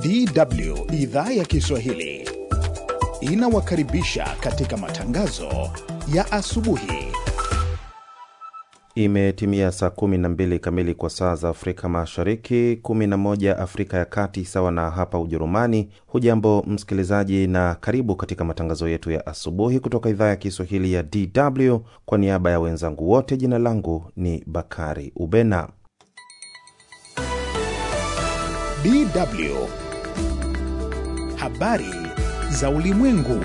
DW idhaa ya Kiswahili inawakaribisha katika matangazo ya asubuhi. Imetimia saa 12 kamili kwa saa za Afrika Mashariki, 11 Afrika ya Kati, sawa na hapa Ujerumani. Hujambo msikilizaji, na karibu katika matangazo yetu ya asubuhi kutoka idhaa ya Kiswahili ya DW. Kwa niaba ya wenzangu wote, jina langu ni Bakari Ubena. DW habari za ulimwengu.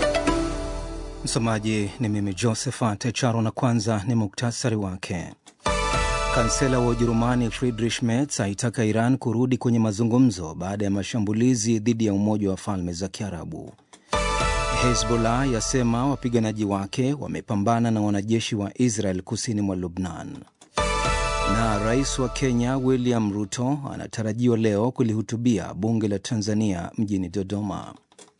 Msomaji ni mimi Josephat Charo, na kwanza ni muktasari wake. Kansela wa Ujerumani Friedrich Merz aitaka Iran kurudi kwenye mazungumzo baada ya mashambulizi dhidi ya Umoja wa Falme za Kiarabu. Hezbollah yasema wapiganaji wake wamepambana na wanajeshi wa Israel kusini mwa Lubnan. Na rais wa Kenya William Ruto anatarajiwa leo kulihutubia bunge la Tanzania mjini Dodoma.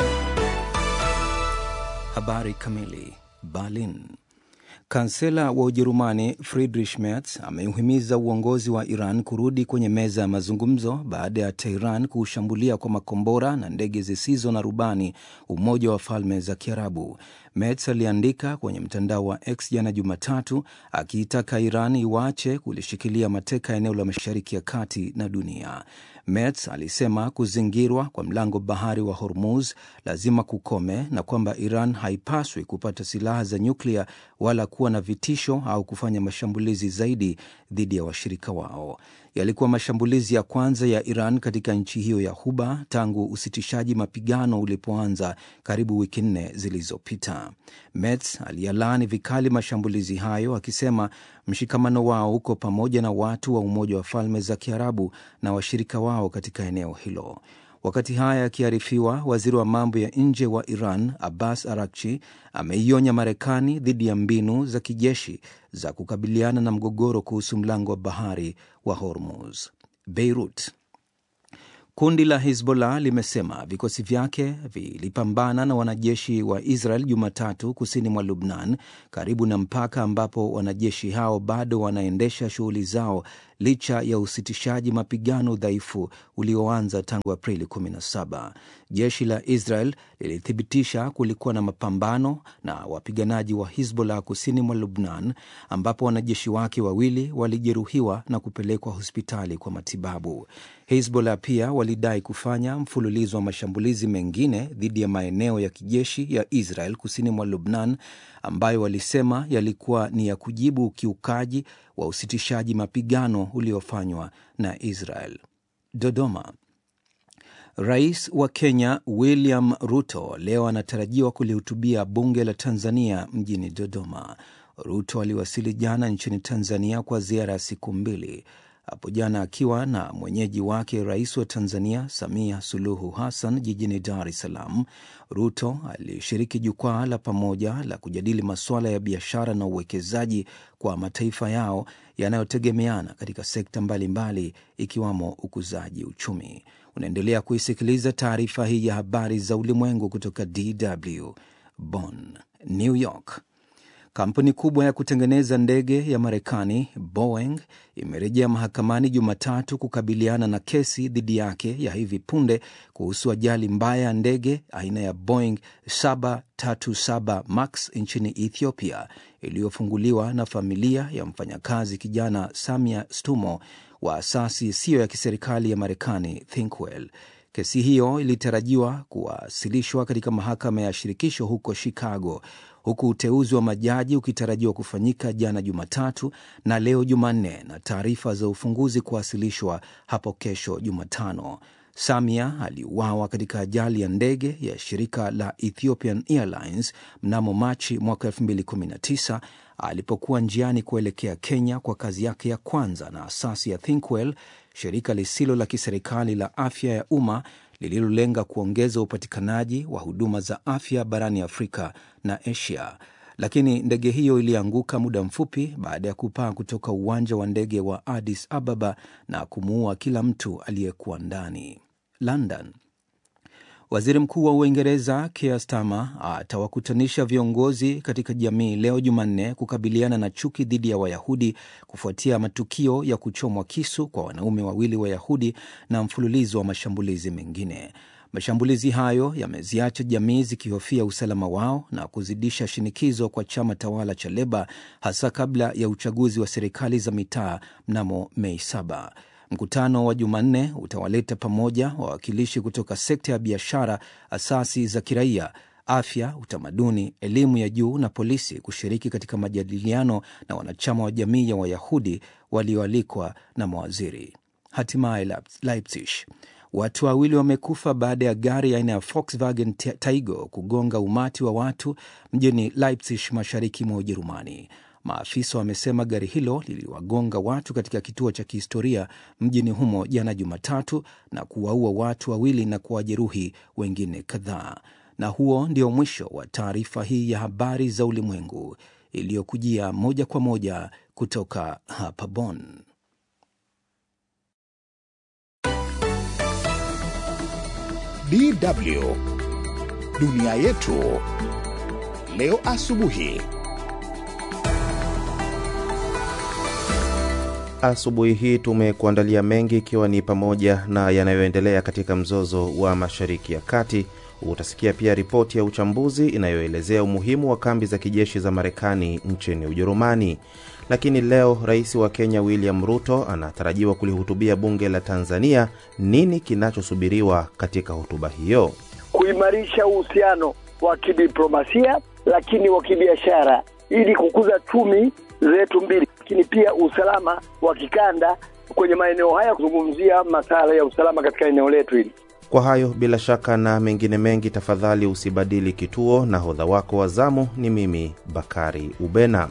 Habari kamili. Berlin. Kansela wa Ujerumani Friedrich Merz ameuhimiza uongozi wa Iran kurudi kwenye meza ya mazungumzo baada ya Tehran kuushambulia kwa makombora na ndege zisizo na rubani Umoja wa Falme za Kiarabu. Merz aliandika kwenye mtandao wa X jana Jumatatu akiitaka Iran iwache kulishikilia mateka eneo la Mashariki ya Kati na dunia. Merz alisema kuzingirwa kwa mlango bahari wa Hormuz lazima kukome na kwamba Iran haipaswi kupata silaha za nyuklia wala kuwa na vitisho au kufanya mashambulizi zaidi dhidi ya washirika wao. Yalikuwa mashambulizi ya kwanza ya Iran katika nchi hiyo ya Ghuba tangu usitishaji mapigano ulipoanza karibu wiki nne zilizopita. Merz aliyalaani vikali mashambulizi hayo akisema mshikamano wao uko pamoja na watu wa Umoja wa Falme za Kiarabu na washirika wao katika eneo hilo. Wakati haya akiarifiwa, waziri wa mambo ya nje wa Iran Abbas Arakchi ameionya Marekani dhidi ya mbinu za kijeshi za kukabiliana na mgogoro kuhusu mlango wa bahari wa Hormuz. Beirut. Kundi la Hezbollah limesema vikosi vyake vilipambana na wanajeshi wa Israel Jumatatu kusini mwa Lubnan, karibu na mpaka ambapo wanajeshi hao bado wanaendesha shughuli zao licha ya usitishaji mapigano dhaifu ulioanza tangu Aprili 17. Jeshi la Israel lilithibitisha kulikuwa na mapambano na wapiganaji wa Hizbollah kusini mwa Lubnan, ambapo wanajeshi wake wawili walijeruhiwa na kupelekwa hospitali kwa matibabu. Hezbollah pia walidai kufanya mfululizo wa mashambulizi mengine dhidi ya maeneo ya kijeshi ya Israel kusini mwa Lubnan ambayo walisema yalikuwa ni ya kujibu ukiukaji wa usitishaji mapigano uliofanywa na Israel. Dodoma. Rais wa Kenya William Ruto leo anatarajiwa kulihutubia bunge la Tanzania mjini Dodoma. Ruto aliwasili jana nchini Tanzania kwa ziara ya siku mbili hapo jana akiwa na mwenyeji wake rais wa Tanzania Samia Suluhu Hassan jijini Dar es Salaam. Ruto alishiriki jukwaa la pamoja la kujadili masuala ya biashara na uwekezaji kwa mataifa yao yanayotegemeana katika sekta mbalimbali ikiwamo ukuzaji uchumi. Unaendelea kuisikiliza taarifa hii ya habari za ulimwengu kutoka DW Bonn. New York. Kampuni kubwa ya kutengeneza ndege ya Marekani Boeing imerejea mahakamani Jumatatu kukabiliana na kesi dhidi yake ya hivi punde kuhusu ajali mbaya ya ndege aina ya Boeing 737 Max nchini Ethiopia iliyofunguliwa na familia ya mfanyakazi kijana Samia Stumo wa asasi isiyo ya kiserikali ya Marekani Thinkwell. Kesi hiyo ilitarajiwa kuwasilishwa katika mahakama ya shirikisho huko Chicago, huku uteuzi wa majaji ukitarajiwa kufanyika jana Jumatatu na leo Jumanne, na taarifa za ufunguzi kuwasilishwa hapo kesho Jumatano. Samia aliuawa katika ajali ya ndege ya shirika la Ethiopian Airlines mnamo Machi mwaka 2019 alipokuwa njiani kuelekea Kenya kwa kazi yake ya kwanza na asasi ya Thinkwell, shirika lisilo la kiserikali la afya ya umma lililolenga kuongeza upatikanaji wa huduma za afya barani Afrika na Asia. Lakini ndege hiyo ilianguka muda mfupi baada ya kupaa kutoka uwanja wa ndege wa Addis Ababa na kumuua kila mtu aliyekuwa ndani. London. Waziri Mkuu wa Uingereza Keir Starmer atawakutanisha viongozi katika jamii leo Jumanne kukabiliana na chuki dhidi ya Wayahudi kufuatia matukio ya kuchomwa kisu kwa wanaume wawili Wayahudi na mfululizo wa mashambulizi mengine. Mashambulizi hayo yameziacha jamii zikihofia usalama wao na kuzidisha shinikizo kwa chama tawala cha Leba, hasa kabla ya uchaguzi wa serikali za mitaa mnamo Mei saba. Mkutano wa Jumanne utawaleta pamoja wawakilishi kutoka sekta ya biashara, asasi za kiraia, afya, utamaduni, elimu ya juu na polisi kushiriki katika majadiliano na wanachama wa jamii ya Wayahudi walioalikwa na mawaziri. Hatimaye Leipzig, watu wawili wamekufa baada ya gari aina ya Volkswagen Taigo kugonga umati wa watu mjini Leipzig, mashariki mwa Ujerumani. Maafisa wamesema gari hilo liliwagonga watu katika kituo cha kihistoria mjini humo jana Jumatatu na kuwaua watu wawili na kuwajeruhi wengine kadhaa. Na huo ndio mwisho wa taarifa hii ya habari za ulimwengu iliyokujia moja kwa moja kutoka hapa Bonn. DW dunia yetu leo asubuhi. Asubuhi hii tumekuandalia mengi, ikiwa ni pamoja na yanayoendelea katika mzozo wa Mashariki ya Kati. Utasikia pia ripoti ya uchambuzi inayoelezea umuhimu wa kambi za kijeshi za Marekani nchini Ujerumani. Lakini leo rais wa Kenya William Ruto anatarajiwa kulihutubia bunge la Tanzania. Nini kinachosubiriwa katika hotuba hiyo? Kuimarisha uhusiano wa kidiplomasia, lakini wa kibiashara, ili kukuza chumi zetu mbili, lakini pia usalama wa kikanda kwenye maeneo haya, kuzungumzia masuala ya usalama katika eneo letu hili. Kwa hayo bila shaka na mengine mengi, tafadhali usibadili kituo. Nahodha wako wa zamu ni mimi Bakari Ubena.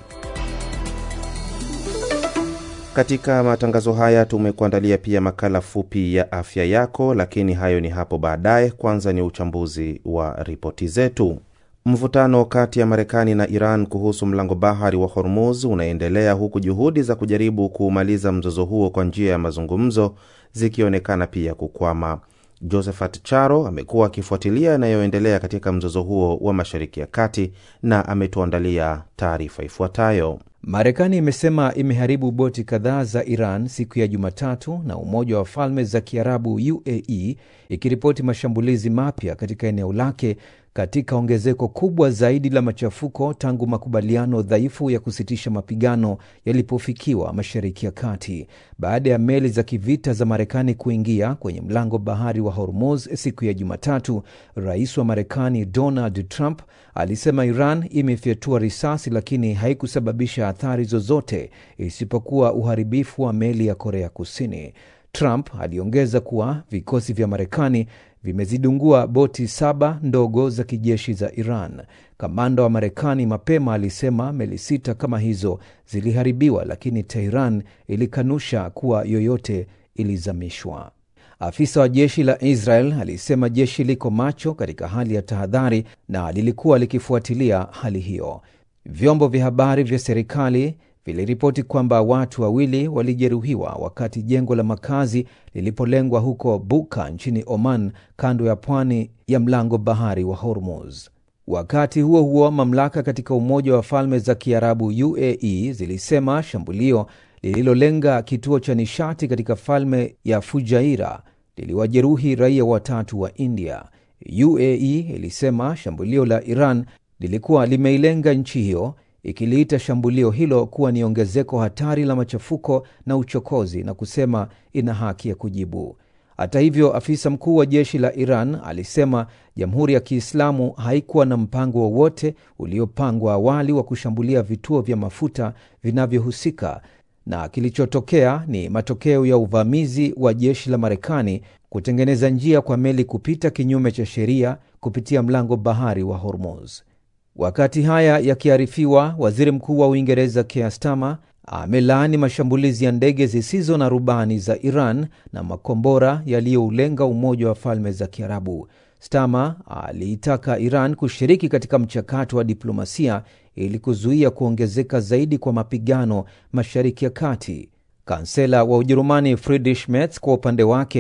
Katika matangazo haya tumekuandalia pia makala fupi ya afya yako, lakini hayo ni hapo baadaye. Kwanza ni uchambuzi wa ripoti zetu. Mvutano kati ya Marekani na Iran kuhusu mlango bahari wa Hormuz unaendelea huku juhudi za kujaribu kuumaliza mzozo huo kwa njia ya mazungumzo zikionekana pia kukwama. Josephat Charo amekuwa akifuatilia yanayoendelea katika mzozo huo wa Mashariki ya Kati na ametuandalia taarifa ifuatayo. Marekani imesema imeharibu boti kadhaa za Iran siku ya Jumatatu na Umoja wa Falme za Kiarabu UAE ikiripoti mashambulizi mapya katika eneo lake katika ongezeko kubwa zaidi la machafuko tangu makubaliano dhaifu ya kusitisha mapigano yalipofikiwa Mashariki ya Kati. Baada ya meli za kivita za Marekani kuingia kwenye mlango bahari wa Hormuz siku ya Jumatatu, rais wa Marekani Donald Trump alisema Iran imefyatua risasi, lakini haikusababisha athari zozote isipokuwa uharibifu wa meli ya Korea Kusini. Trump aliongeza kuwa vikosi vya Marekani vimezidungua boti saba ndogo za kijeshi za Iran. Kamanda wa Marekani mapema alisema meli sita kama hizo ziliharibiwa, lakini Tehran ilikanusha kuwa yoyote ilizamishwa. Afisa wa jeshi la Israel alisema jeshi liko macho katika hali ya tahadhari na lilikuwa likifuatilia hali hiyo. Vyombo vya habari vya serikali viliripoti kwamba watu wawili walijeruhiwa wakati jengo la makazi lilipolengwa huko Buka nchini Oman, kando ya pwani ya mlango bahari wa Hormuz. Wakati huo huo, mamlaka katika Umoja wa Falme za Kiarabu UAE zilisema shambulio lililolenga kituo cha nishati katika falme ya Fujairah liliwajeruhi raia watatu wa India. UAE ilisema shambulio la Iran lilikuwa limeilenga nchi hiyo ikiliita shambulio hilo kuwa ni ongezeko hatari la machafuko na uchokozi na kusema ina haki ya kujibu. Hata hivyo, afisa mkuu wa jeshi la Iran alisema Jamhuri ya Kiislamu haikuwa na mpango wowote uliopangwa awali wa kushambulia vituo vya mafuta vinavyohusika, na kilichotokea ni matokeo ya uvamizi wa jeshi la Marekani kutengeneza njia kwa meli kupita kinyume cha sheria kupitia mlango bahari wa Hormuz. Wakati haya yakiarifiwa, waziri mkuu wa Uingereza Keir Starmer amelaani mashambulizi ya ndege zisizo na rubani za Iran na makombora yaliyoulenga Umoja wa Falme za Kiarabu. Starmer aliitaka Iran kushiriki katika mchakato wa diplomasia ili kuzuia kuongezeka zaidi kwa mapigano Mashariki ya Kati. Kansela wa Ujerumani Friedrich Merz kwa upande wake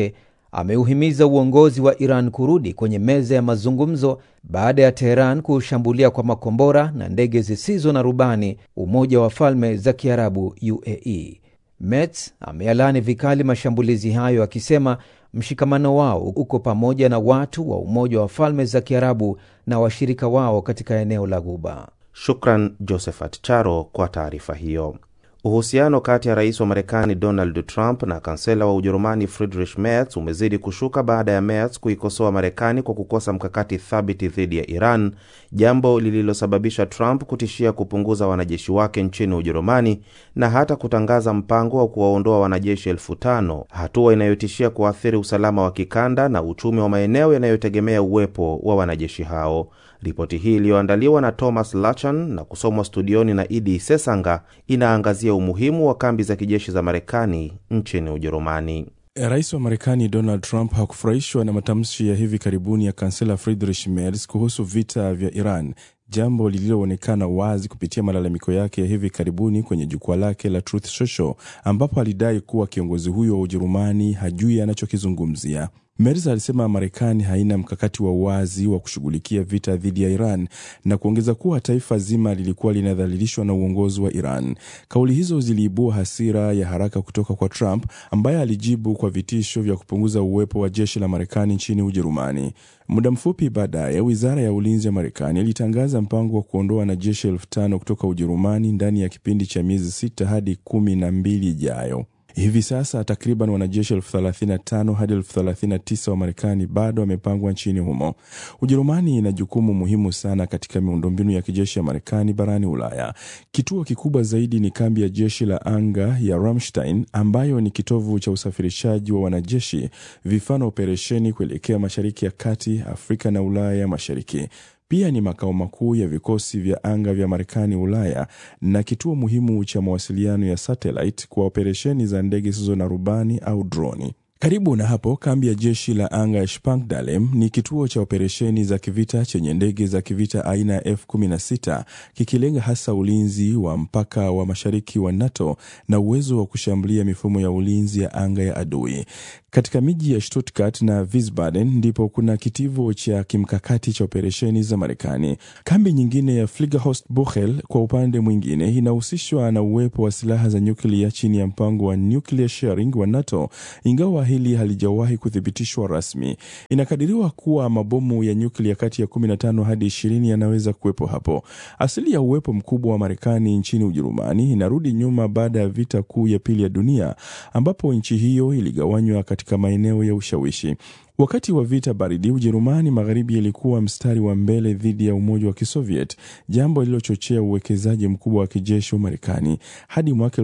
ameuhimiza uongozi wa Iran kurudi kwenye meza ya mazungumzo baada ya Teheran kushambulia kwa makombora na ndege zisizo na rubani Umoja wa Falme za Kiarabu UAE. Merz amealani vikali mashambulizi hayo akisema mshikamano wao uko pamoja na watu wa Umoja wa Falme za Kiarabu na washirika wao katika eneo la Ghuba. Shukran Josephat Charo kwa taarifa hiyo. Uhusiano kati ya rais wa Marekani Donald Trump na kansela wa Ujerumani Friedrich Merz umezidi kushuka baada ya Merz kuikosoa Marekani kwa kukosa mkakati thabiti dhidi ya Iran, jambo lililosababisha Trump kutishia kupunguza wanajeshi wake nchini Ujerumani na hata kutangaza mpango wa kuwaondoa wanajeshi elfu tano, hatua inayotishia kuathiri usalama wa kikanda na uchumi wa maeneo yanayotegemea uwepo wa wanajeshi hao. Ripoti hii iliyoandaliwa na Thomas Lachan na kusomwa studioni na Idi Sesanga inaangazia umuhimu wa kambi za kijeshi za Marekani nchini Ujerumani. Rais wa Marekani Donald Trump hakufurahishwa na matamshi ya hivi karibuni ya kansela Friedrich Merz kuhusu vita vya Iran, jambo lililoonekana wazi kupitia malalamiko yake ya hivi karibuni kwenye jukwaa lake la Truth Social, ambapo alidai kuwa kiongozi huyo wa Ujerumani hajui anachokizungumzia. Merz alisema Marekani haina mkakati wa wazi wa kushughulikia vita dhidi ya Iran na kuongeza kuwa taifa zima lilikuwa linadhalilishwa na uongozi wa Iran. Kauli hizo ziliibua hasira ya haraka kutoka kwa Trump ambaye alijibu kwa vitisho vya kupunguza uwepo wa jeshi la Marekani nchini Ujerumani. Muda mfupi baadaye, wizara ya ulinzi ya Marekani ilitangaza mpango wa kuondoa wanajeshi elfu tano kutoka Ujerumani ndani ya kipindi cha miezi sita hadi kumi na mbili ijayo. Hivi sasa takriban wanajeshi elfu thelathini na tano hadi elfu thelathini na tisa wa Marekani bado wamepangwa nchini humo. Ujerumani ina jukumu muhimu sana katika miundombinu ya kijeshi ya Marekani barani Ulaya. Kituo kikubwa zaidi ni kambi ya jeshi la anga ya Ramstein ambayo ni kitovu cha usafirishaji wa wanajeshi, vifaa na operesheni kuelekea Mashariki ya Kati, Afrika na Ulaya ya Mashariki. Pia ni makao makuu ya vikosi vya anga vya Marekani Ulaya na kituo muhimu cha mawasiliano ya satellite kwa operesheni za ndege zisizo na rubani au droni. Karibu na hapo, kambi ya jeshi la anga ya Spangdahlem ni kituo cha operesheni za kivita chenye ndege za kivita aina ya F16 kikilenga hasa ulinzi wa mpaka wa mashariki wa NATO na uwezo wa kushambulia mifumo ya ulinzi ya anga ya adui. Katika miji ya Stuttgart na Wiesbaden ndipo kuna kitivo cha kimkakati cha operesheni za Marekani. Kambi nyingine ya Fliegerhorst Buchel kwa upande mwingine inahusishwa na uwepo wa silaha za nyuklia chini ya mpango wa nuclear sharing wa NATO, ingawa hili halijawahi kuthibitishwa rasmi. Inakadiriwa kuwa mabomu ya nyuklia kati ya 15 hadi 20 yanaweza kuwepo hapo. Asili ya uwepo mkubwa wa Marekani nchini Ujerumani inarudi nyuma baada ya vita kuu ya pili ya dunia ambapo nchi hiyo iligawanywa katika maeneo ya ushawishi. Wakati wa vita baridi, Ujerumani magharibi ilikuwa mstari wa mbele dhidi ya Umoja wa Kisoviet, jambo lililochochea uwekezaji mkubwa wa kijeshi wa Marekani. Hadi mwaka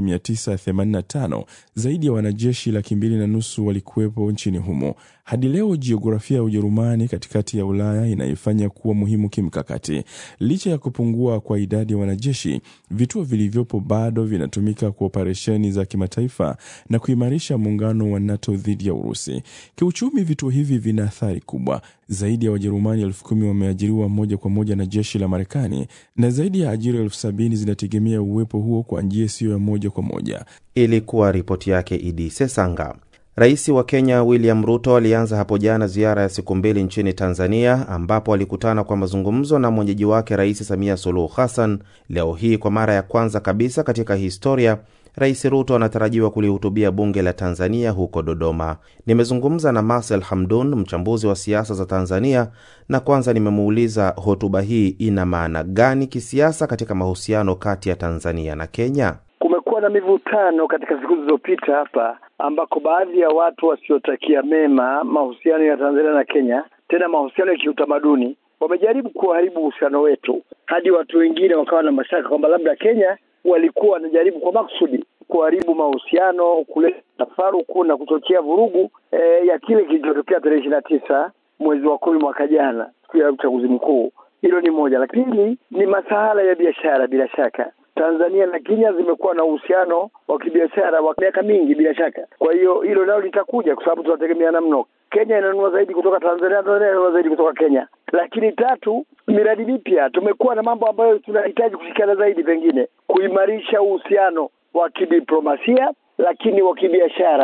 1985 zaidi ya wanajeshi laki mbili na nusu walikuwepo nchini humo. Hadi leo jiografia ya Ujerumani katikati ya Ulaya inaifanya kuwa muhimu kimkakati. Licha ya kupungua kwa idadi ya wanajeshi, vituo vilivyopo bado vinatumika kwa operesheni za kimataifa na kuimarisha muungano wa NATO dhidi ya Urusi. Kiuchumi, vituo hivi vina athari kubwa. Zaidi ya Wajerumani elfu kumi wameajiriwa moja kwa moja na jeshi la Marekani na zaidi ya ajira elfu sabini zinategemea uwepo huo kwa njia isiyo ya moja kwa moja. Ilikuwa ripoti yake Idi Sesanga. Rais wa Kenya William Ruto alianza hapo jana ziara ya siku mbili nchini Tanzania, ambapo alikutana kwa mazungumzo na mwenyeji wake Rais Samia Suluhu Hassan. Leo hii kwa mara ya kwanza kabisa katika historia, Rais Ruto anatarajiwa kulihutubia bunge la Tanzania huko Dodoma. Nimezungumza na Marcel Hamdun, mchambuzi wa siasa za Tanzania, na kwanza nimemuuliza hotuba hii ina maana gani kisiasa katika mahusiano kati ya Tanzania na Kenya. Kumekuwa na mivutano katika siku zilizopita hapa ambako baadhi ya watu wasiotakia mema mahusiano ya Tanzania na Kenya, tena mahusiano ya kiutamaduni, wamejaribu kuharibu uhusiano wetu, hadi watu wengine wakawa na mashaka kwamba labda Kenya walikuwa wanajaribu kwa makusudi kuharibu mahusiano, kuleta tafaruku na kuchochea vurugu e, ya kile kilichotokea tarehe ishirini na tisa mwezi wa kumi mwaka jana, siku ya uchaguzi mkuu. Hilo ni moja. La pili ni masuala ya biashara. Bila shaka Tanzania na Kenya zimekuwa na uhusiano wa kibiashara wa miaka mingi, bila shaka. Kwa hiyo hilo nalo litakuja, kwa sababu tunategemeana mno. Kenya inanunua zaidi kutoka Tanzania, Tanzania inanunua zaidi kutoka Kenya. Lakini tatu, miradi mipya. Tumekuwa na mambo ambayo tunahitaji kushirikiana zaidi, pengine kuimarisha uhusiano wa kidiplomasia, lakini wa kibiashara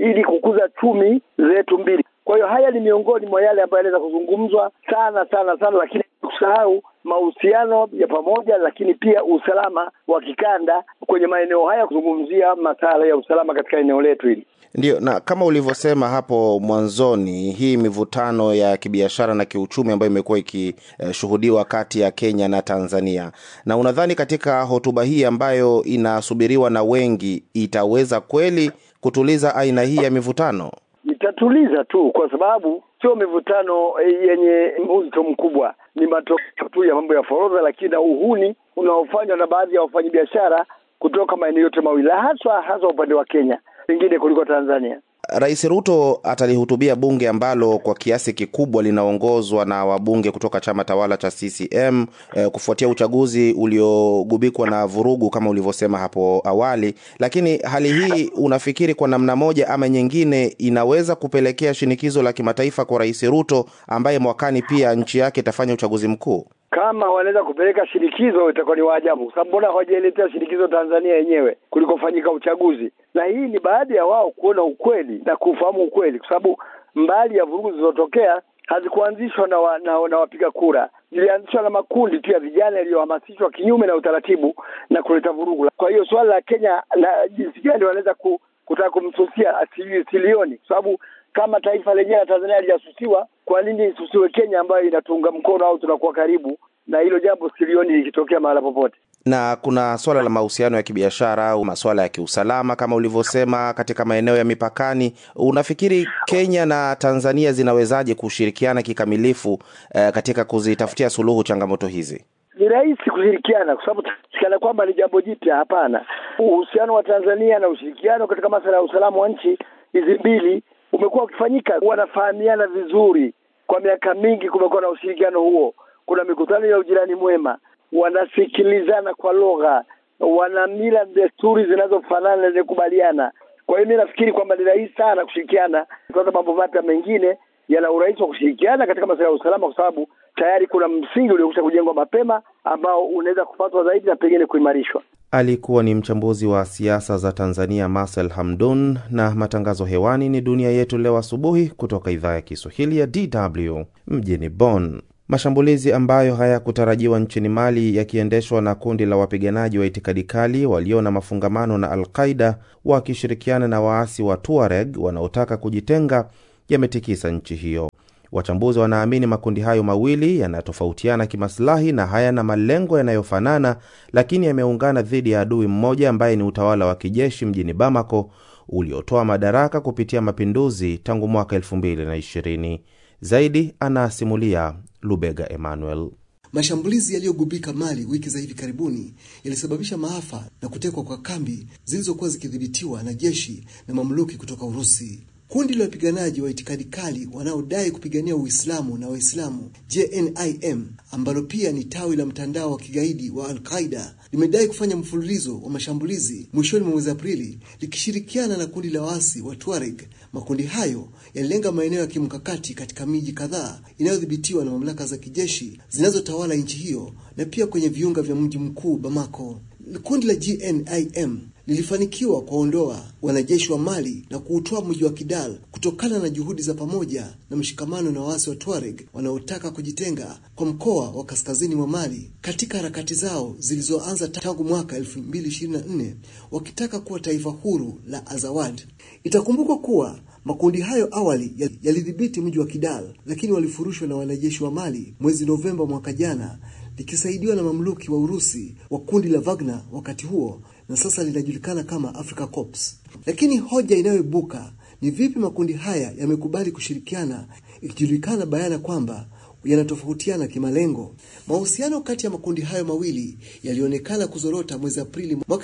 ili kukuza chumi zetu mbili. Kwa hiyo haya ni miongoni mwa yale ambayo yanaweza kuzungumzwa sana sana sana, lakini kusahau mahusiano ya pamoja, lakini pia usalama wa kikanda kwenye maeneo haya, kuzungumzia masuala ya usalama katika eneo letu hili. Ndiyo, na kama ulivyosema hapo mwanzoni, hii mivutano ya kibiashara na kiuchumi ambayo imekuwa ikishuhudiwa kati ya Kenya na Tanzania, na unadhani katika hotuba hii ambayo inasubiriwa na wengi itaweza kweli kutuliza aina hii ya mivutano? Itatuliza tu, kwa sababu sio mivutano yenye uzito mkubwa, ni matokeo tu ya mambo ya forodha, lakini na uhuni unaofanywa na baadhi ya wafanyabiashara kutoka maeneo yote mawili, haswa hasa upande wa Kenya pengine kuliko Tanzania. Rais Ruto atalihutubia bunge ambalo kwa kiasi kikubwa linaongozwa na wabunge kutoka chama tawala cha CCM eh, kufuatia uchaguzi uliogubikwa na vurugu kama ulivyosema hapo awali. Lakini hali hii unafikiri kwa namna moja ama nyingine inaweza kupelekea shinikizo la kimataifa kwa Rais Ruto ambaye mwakani pia nchi yake itafanya uchaguzi mkuu? Kama wanaweza kupeleka shinikizo itakuwa ni waajabu, kwa sababu mbona hawajaletea shinikizo Tanzania yenyewe kulikofanyika uchaguzi? Na hii ni baadhi ya wao kuona ukweli na kufahamu ukweli, kwa sababu mbali ya vurugu zilizotokea hazikuanzishwa na, wa, na, na wapiga kura, zilianzishwa na makundi tu ya vijana yaliyohamasishwa kinyume na utaratibu na kuleta vurugu. Kwa hiyo suala la Kenya na jinsi gani wanaweza ku, kutaka kumsusia silioni, kwa sababu kama taifa lenyewe la Tanzania halijasusiwa, kwa nini isusiwe Kenya ambayo inatuunga mkono au tunakuwa karibu na hilo jambo? Silioni likitokea mahala popote. Na kuna swala la mahusiano ya kibiashara au masuala ya kiusalama kama ulivyosema katika maeneo ya mipakani. Unafikiri Kenya na Tanzania zinawezaje kushirikiana kikamilifu eh, katika kuzitafutia suluhu changamoto hizi? Ni rahisi kushirikiana kwa sababu kana kwamba ni jambo jipya. Hapana, uhusiano wa Tanzania na ushirikiano katika masuala ya usalama wa nchi hizi mbili umekuwa ukifanyika, wanafahamiana vizuri kwa miaka mingi. Kumekuwa na ushirikiano huo, kuna mikutano ya ujirani mwema, wanasikilizana kwa lugha, wana mila desturi zinazofanana na zinakubaliana. Kwa hiyo mi nafikiri kwamba ni rahisi sana kushirikiana. Sasa mambo mapya mengine yana urahisi wa kushirikiana katika masuala ya usalama, kwa sababu tayari kuna msingi uliokwisha kujengwa mapema ambao unaweza kufatwa zaidi na pengine kuimarishwa. Alikuwa ni mchambuzi wa siasa za Tanzania Marcel Hamdun, na matangazo hewani ni Dunia Yetu Leo asubuhi kutoka idhaa ya Kiswahili ya DW mjini Bonn. Mashambulizi ambayo hayakutarajiwa nchini Mali yakiendeshwa na kundi la wapiganaji wa itikadi kali walio na mafungamano na Al-Qaida wakishirikiana na waasi wa Tuareg wanaotaka kujitenga yametikisa nchi hiyo. Wachambuzi wanaamini makundi hayo mawili yanatofautiana kimaslahi na hayana malengo yanayofanana, lakini yameungana dhidi ya adui mmoja ambaye ni utawala wa kijeshi mjini Bamako uliotoa madaraka kupitia mapinduzi tangu mwaka 2020. Zaidi anasimulia Lubega Emmanuel. Mashambulizi yaliyogubika Mali wiki za hivi karibuni yalisababisha maafa na kutekwa kwa kambi zilizokuwa zikidhibitiwa na jeshi na mamluki kutoka Urusi. Kundi la wapiganaji wa itikadi kali wanaodai kupigania Uislamu na Waislamu JNIM, ambalo pia ni tawi la mtandao wa kigaidi wa Al-Qaida, limedai kufanya mfululizo wa mashambulizi mwishoni mwa mwezi Aprili likishirikiana na kundi la waasi wa Tuareg. Makundi hayo yalilenga maeneo ya kimkakati katika miji kadhaa inayodhibitiwa na mamlaka za kijeshi zinazotawala nchi hiyo na pia kwenye viunga vya mji mkuu Bamako. Kundi la GNIM lilifanikiwa kuwaondoa wanajeshi wa Mali na kuutoa mji wa Kidal kutokana na juhudi za pamoja na mshikamano na waasi wa Tuareg wanaotaka kujitenga kwa mkoa wa kaskazini mwa Mali katika harakati zao zilizoanza tangu mwaka 2024 wakitaka kuwa taifa huru la Azawad. Itakumbukwa kuwa makundi hayo awali yalidhibiti mji wa Kidal, lakini walifurushwa na wanajeshi wa Mali mwezi Novemba mwaka jana likisaidiwa na mamluki wa Urusi wa kundi la Wagner wakati huo na sasa linajulikana kama Africa Corps. Lakini hoja inayoibuka ni vipi makundi haya yamekubali kushirikiana, ikijulikana bayana kwamba yanatofautiana kimalengo. Mahusiano kati ya makundi hayo mawili yalionekana kuzorota mwezi Aprili mwaka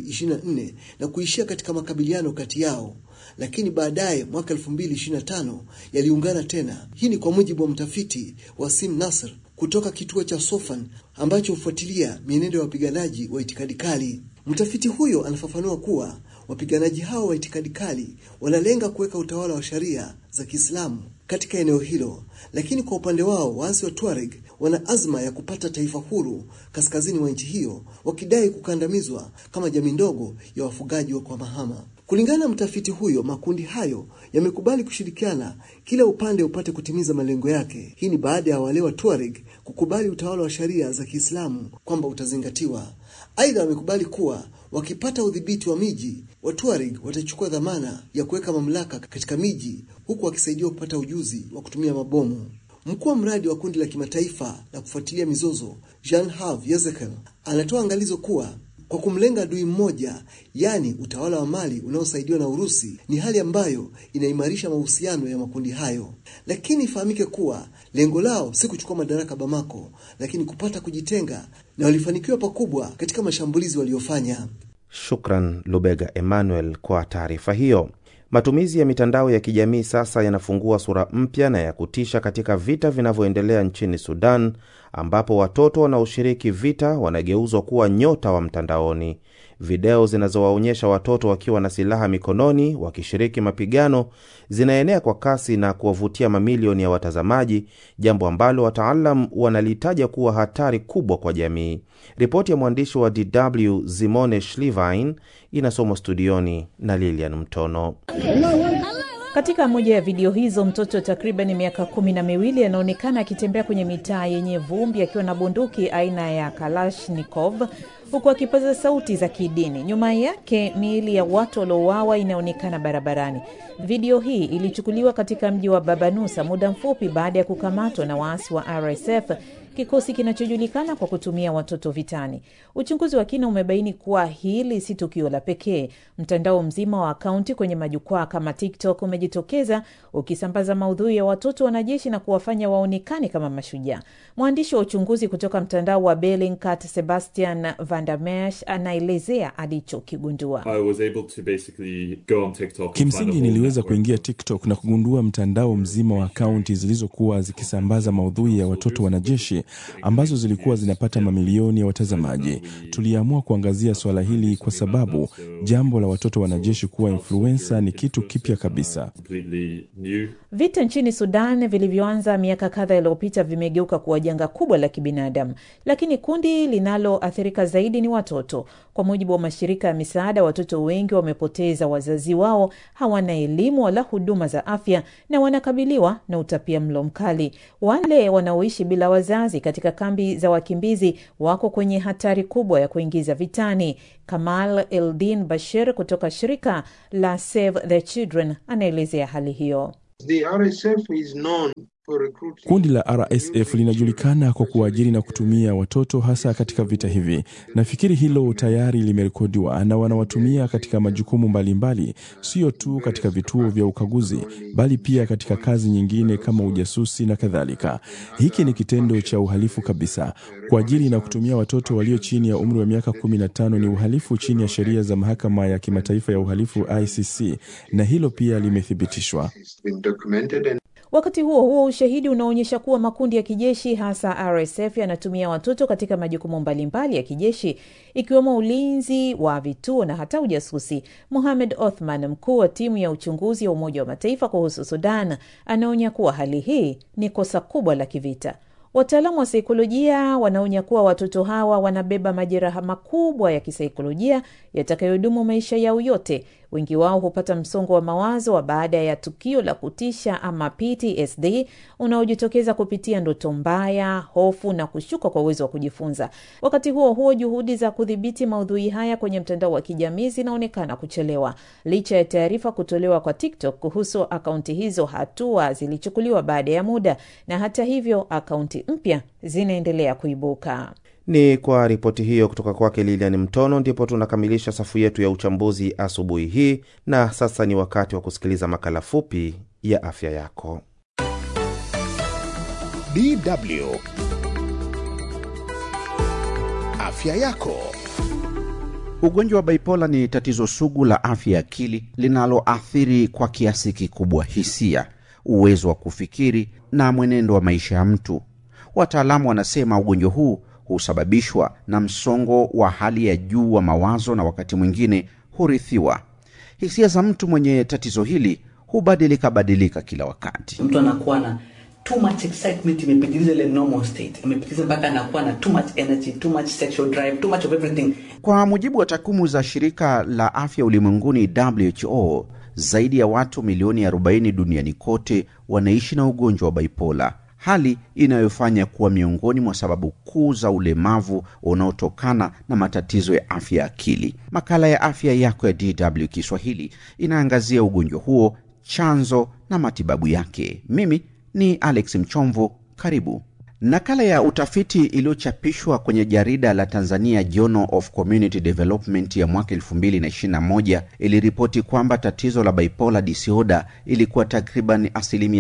2024 na kuishia katika makabiliano kati yao, lakini baadaye mwaka 2025 yaliungana tena. Hii ni kwa mujibu wa mtafiti Wasim Nasr kutoka kituo cha Sofan ambacho hufuatilia mienendo ya wapiganaji wa itikadi kali. Mtafiti huyo anafafanua kuwa wapiganaji hao wa itikadi kali wanalenga kuweka utawala wa sharia za Kiislamu katika eneo hilo, lakini kwa upande wao waasi wa Tuareg wana azma ya kupata taifa huru kaskazini mwa nchi hiyo, wakidai kukandamizwa kama jamii ndogo ya wafugaji wa kwa mahama. Kulingana na mtafiti huyo, makundi hayo yamekubali kushirikiana kila upande upate kutimiza malengo yake. Hii ni baada ya wale wa Tuareg kukubali utawala wa sharia za Kiislamu kwamba utazingatiwa. Aidha, wamekubali kuwa wakipata udhibiti wa miji, wa Tuareg watachukua dhamana ya kuweka mamlaka katika miji, huku wakisaidiwa kupata ujuzi wa kutumia mabomu. Mkuu wa mradi wa kundi la kimataifa la kufuatilia mizozo Jean Have Yezekel anatoa angalizo kuwa kwa kumlenga adui mmoja, yaani utawala wa Mali unaosaidiwa na Urusi, ni hali ambayo inaimarisha mahusiano ya makundi hayo. Lakini ifahamike kuwa lengo lao si kuchukua madaraka Bamako, lakini kupata kujitenga, na walifanikiwa pakubwa katika mashambulizi waliofanya. Shukran Lubega Emmanuel kwa taarifa hiyo. Matumizi ya mitandao ya kijamii sasa yanafungua sura mpya na ya kutisha katika vita vinavyoendelea nchini Sudan, ambapo watoto wanaoshiriki vita wanageuzwa kuwa nyota wa mtandaoni. Video zinazowaonyesha watoto wakiwa na silaha mikononi wakishiriki mapigano zinaenea kwa kasi na kuwavutia mamilioni ya watazamaji, jambo ambalo wataalam wanalitaja kuwa hatari kubwa kwa jamii. Ripoti ya mwandishi wa DW Zimone Schlivine inasomwa studioni na Lilian Mtono. Katika moja ya video hizo mtoto takriban miaka kumi na miwili anaonekana akitembea kwenye mitaa yenye vumbi akiwa na bunduki aina ya Kalashnikov huku akipaza sauti za kidini. Nyuma yake miili ya watu waliouawa inaonekana barabarani. Video hii ilichukuliwa katika mji wa Babanusa muda mfupi baada ya kukamatwa na waasi wa RSF, kikosi kinachojulikana kwa kutumia watoto vitani. Uchunguzi wa kina umebaini kuwa hili si tukio la pekee. Mtandao mzima wa akaunti kwenye majukwaa kama TikTok umejitokeza ukisambaza maudhui ya watoto wanajeshi na kuwafanya waonekane kama mashujaa. Mwandishi wa uchunguzi kutoka mtandao wa Bellingcat Sebastian Vandermesh anaelezea alichokigundua. Kimsingi niliweza kuingia TikTok na kugundua mtandao mzima wa akaunti zilizokuwa zikisambaza maudhui ya watoto wanajeshi ambazo zilikuwa zinapata mamilioni ya watazamaji. Tuliamua kuangazia swala hili kwa sababu jambo la watoto wanajeshi kuwa influensa ni kitu kipya kabisa. Vita nchini Sudan vilivyoanza miaka kadhaa iliyopita vimegeuka kuwa janga kubwa la kibinadamu, lakini kundi linaloathirika zaidi ni watoto. Kwa mujibu wa mashirika ya misaada, watoto wengi wamepoteza wazazi wao, hawana elimu wala huduma za afya na wanakabiliwa na utapia mlo mkali. Wale wanaoishi bila wazazi katika kambi za wakimbizi wako kwenye hatari kubwa ya kuingiza vitani. Kamal Eldin Bashir kutoka shirika la Save the Children anaelezea hali hiyo. The RSF is known for recruiting. Kundi la RSF linajulikana kwa kuajiri na kutumia watoto hasa katika vita hivi. Nafikiri hilo tayari limerekodiwa na wanawatumia katika majukumu mbalimbali, sio tu katika vituo vya ukaguzi, bali pia katika kazi nyingine kama ujasusi na kadhalika. Hiki ni kitendo cha uhalifu kabisa. Kuajiri na kutumia watoto walio chini ya umri wa miaka 15 ni uhalifu chini ya sheria za mahakama ya kimataifa ya uhalifu ICC, na hilo pia limethibitishwa. It's been documented and Wakati huo huo, ushahidi unaonyesha kuwa makundi ya kijeshi hasa RSF yanatumia watoto katika majukumu mbalimbali ya kijeshi ikiwemo ulinzi wa vituo na hata ujasusi. Mohamed Othman, mkuu wa timu ya uchunguzi ya Umoja wa Mataifa kuhusu Sudan, anaonya kuwa hali hii ni kosa kubwa la kivita. Wataalamu wa saikolojia wanaonya kuwa watoto hawa wanabeba majeraha makubwa ya kisaikolojia yatakayodumu maisha yao yote. Wengi wao hupata msongo wa mawazo wa baada ya tukio la kutisha ama PTSD unaojitokeza kupitia ndoto mbaya, hofu na kushuka kwa uwezo wa kujifunza. Wakati huo huo, juhudi za kudhibiti maudhui haya kwenye mtandao wa kijamii zinaonekana kuchelewa. Licha ya taarifa kutolewa kwa TikTok kuhusu akaunti hizo, hatua zilichukuliwa baada ya muda, na hata hivyo akaunti mpya zinaendelea kuibuka. Ni kwa ripoti hiyo kutoka kwake Lilian Mtono ndipo tunakamilisha safu yetu ya uchambuzi asubuhi hii, na sasa ni wakati wa kusikiliza makala fupi ya afya yako. DW afya yako. Ugonjwa wa baipola ni tatizo sugu la afya ya akili linaloathiri kwa kiasi kikubwa hisia, uwezo wa kufikiri na mwenendo wa maisha ya mtu. Wataalamu wanasema ugonjwa huu husababishwa na msongo wa hali ya juu wa mawazo na wakati mwingine hurithiwa. Hisia za mtu mwenye tatizo hili hubadilika badilika kila wakati. mtu anakuwa na too much excitement imepitiliza ile normal state imepitiliza mpaka anakuwa na too much energy too much sexual drive too much of everything Kwa mujibu wa takwimu za shirika la afya ulimwenguni WHO, zaidi ya watu milioni 40 duniani kote wanaishi na ugonjwa wa bipola, hali inayofanya kuwa miongoni mwa sababu kuu za ulemavu unaotokana na matatizo ya afya ya akili. Makala ya afya yako ya DW Kiswahili inaangazia ugonjwa huo, chanzo na matibabu yake. Mimi ni Alex Mchomvo, karibu. Nakala ya utafiti iliyochapishwa kwenye jarida la Tanzania Journal of Community Development ya mwaka 2021 iliripoti kwamba tatizo la bipolar disorder ilikuwa takriban asilimia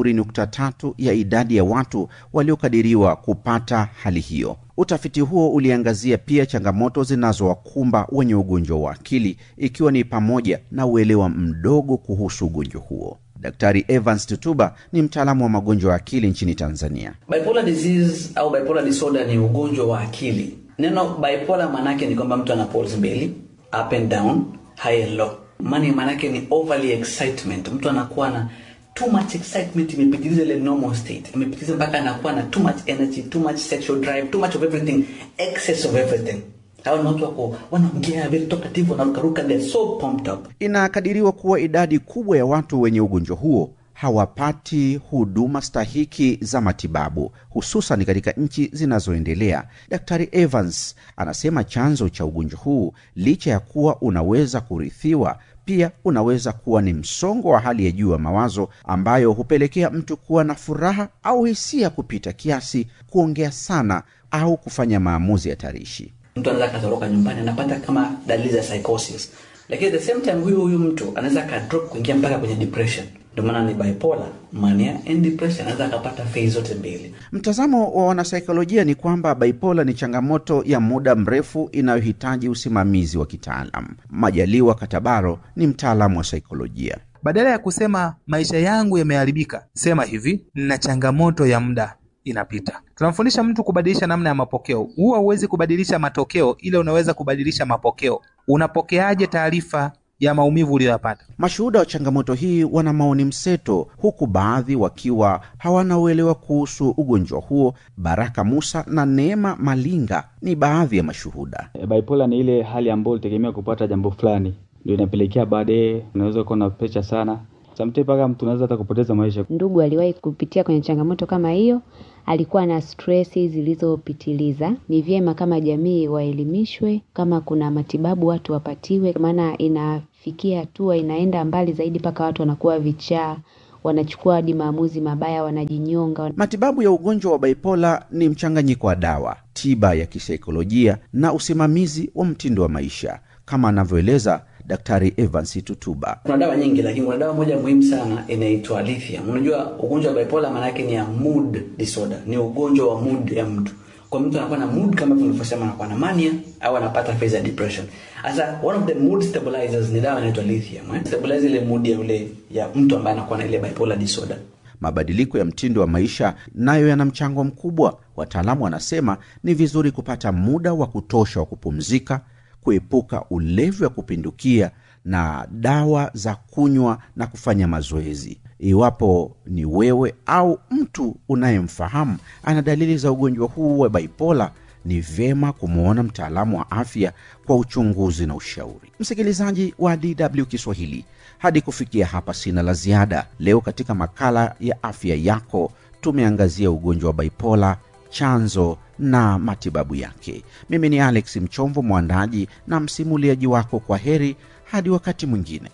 0.3 ya idadi ya watu waliokadiriwa kupata hali hiyo. Utafiti huo uliangazia pia changamoto zinazowakumba wenye ugonjwa wa akili ikiwa ni pamoja na uelewa mdogo kuhusu ugonjwa huo. Daktari Evans Tutuba ni mtaalamu wa magonjwa ya akili nchini Tanzania. bipolar disease au bipolar disorder ni ugonjwa wa akili neno bipolar maanake ni kwamba mtu ana pulse mbili up and down high and low mani maanake ni overly excitement mtu anakuwa na too much excitement imepitiliza ile normal state imepitiliza mpaka anakuwa na too much energy too much sexual drive too much of everything excess of everything hao ni watu wako wanaongea very talkative wanarukaruka they're so pumped up Inakadiriwa kuwa idadi kubwa ya watu wenye ugonjwa huo hawapati huduma stahiki za matibabu hususan katika nchi zinazoendelea. Daktari Evans anasema chanzo cha ugonjwa huu, licha ya kuwa unaweza kurithiwa, pia unaweza kuwa ni msongo wa hali ya juu wa mawazo ambayo hupelekea mtu kuwa na furaha au hisia kupita kiasi, kuongea sana au kufanya maamuzi hatarishi. mtu anaweza akatoroka nyumbani anapata kama dalili za psychosis lakini at the same time huyu huyu mtu anaweza akadrop kuingia mpaka kwenye depression ndio maana ni bipolar mania and depression anaweza akapata phase zote mbili Mtazamo wa wanasaikolojia ni kwamba bipola ni changamoto ya muda mrefu inayohitaji usimamizi wa kitaalam. Majaliwa Katabaro ni mtaalamu wa saikolojia. Badala ya kusema maisha yangu yameharibika, sema hivi, nina changamoto ya muda inapita. Tunamfundisha mtu kubadilisha namna ya mapokeo. Huwa huwezi kubadilisha matokeo, ile unaweza kubadilisha mapokeo. Unapokeaje taarifa ya maumivu uliyoyapata? Mashuhuda wa changamoto hii wana maoni mseto, huku baadhi wakiwa hawana uelewa kuhusu ugonjwa huo. Baraka Musa na Neema Malinga ni baadhi ya mashuhuda. Bipolar ni ile hali ambayo ulitegemea kupata jambo fulani, ndio inapelekea baadaye unaweza kuwa na presha sana, sometimes mpaka mtu unaweza hata kupoteza maisha. Ndugu aliwahi kupitia kwenye changamoto kama hiyo, alikuwa na stresi zilizopitiliza. Ni vyema kama jamii waelimishwe, kama kuna matibabu watu wapatiwe, maana inafikia hatua inaenda mbali zaidi mpaka watu wanakuwa vichaa, wanachukua hadi maamuzi mabaya, wanajinyonga. Matibabu ya ugonjwa wa bipola ni mchanganyiko wa dawa, tiba ya kisaikolojia na usimamizi wa mtindo wa maisha, kama anavyoeleza Daktari Evans Tutuba. kuna dawa nyingi lakini kuna dawa moja muhimu sana inaitwa lithium unajua ugonjwa wa bipolar maana yake ni ya mood disorder ni ugonjwa wa mood ya mtu kwa mtu anakuwa na mood kama tulivyosema anakuwa na mania au anapata phase ya depression sasa one of the mood stabilizers ni dawa inaitwa lithium eh? stabilize ile mood ya ule ya mtu ambaye anakuwa na ile bipolar disorder Mabadiliko ya mtindo wa maisha nayo yana mchango mkubwa. Wataalamu wanasema ni vizuri kupata muda wa kutosha wa kupumzika, kuepuka ulevi wa kupindukia na dawa za kunywa na kufanya mazoezi. Iwapo ni wewe au mtu unayemfahamu ana dalili za ugonjwa huu wa bipola, ni vyema kumwona mtaalamu wa afya kwa uchunguzi na ushauri. Msikilizaji wa DW Kiswahili, hadi kufikia hapa sina la ziada. Leo katika makala ya afya yako tumeangazia ugonjwa wa bipola, chanzo na matibabu yake. Mimi ni Alex Mchomvo, mwandaji na msimuliaji wako. Kwa heri hadi wakati mwingine.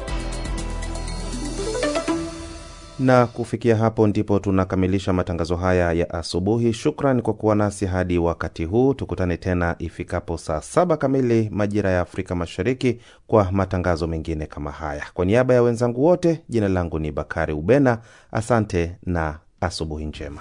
na kufikia hapo ndipo tunakamilisha matangazo haya ya asubuhi. Shukran kwa kuwa nasi hadi wakati huu. Tukutane tena ifikapo saa saba kamili majira ya Afrika Mashariki kwa matangazo mengine kama haya. Kwa niaba ya wenzangu wote, jina langu ni Bakari Ubena. Asante na asubuhi njema.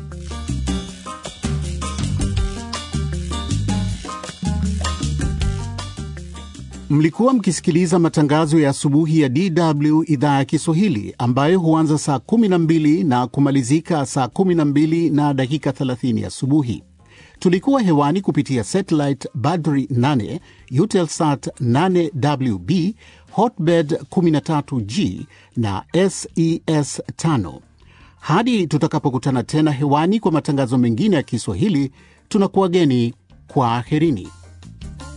Mlikuwa mkisikiliza matangazo ya asubuhi ya DW idhaa ya Kiswahili ambayo huanza saa 12 na kumalizika saa 12 na dakika 30 asubuhi. Tulikuwa hewani kupitia satellite Badri 8, Eutelsat 8WB, Hotbird 13G na SES 5. Hadi tutakapokutana tena hewani kwa matangazo mengine ya Kiswahili, tunakuwageni kwa aherini.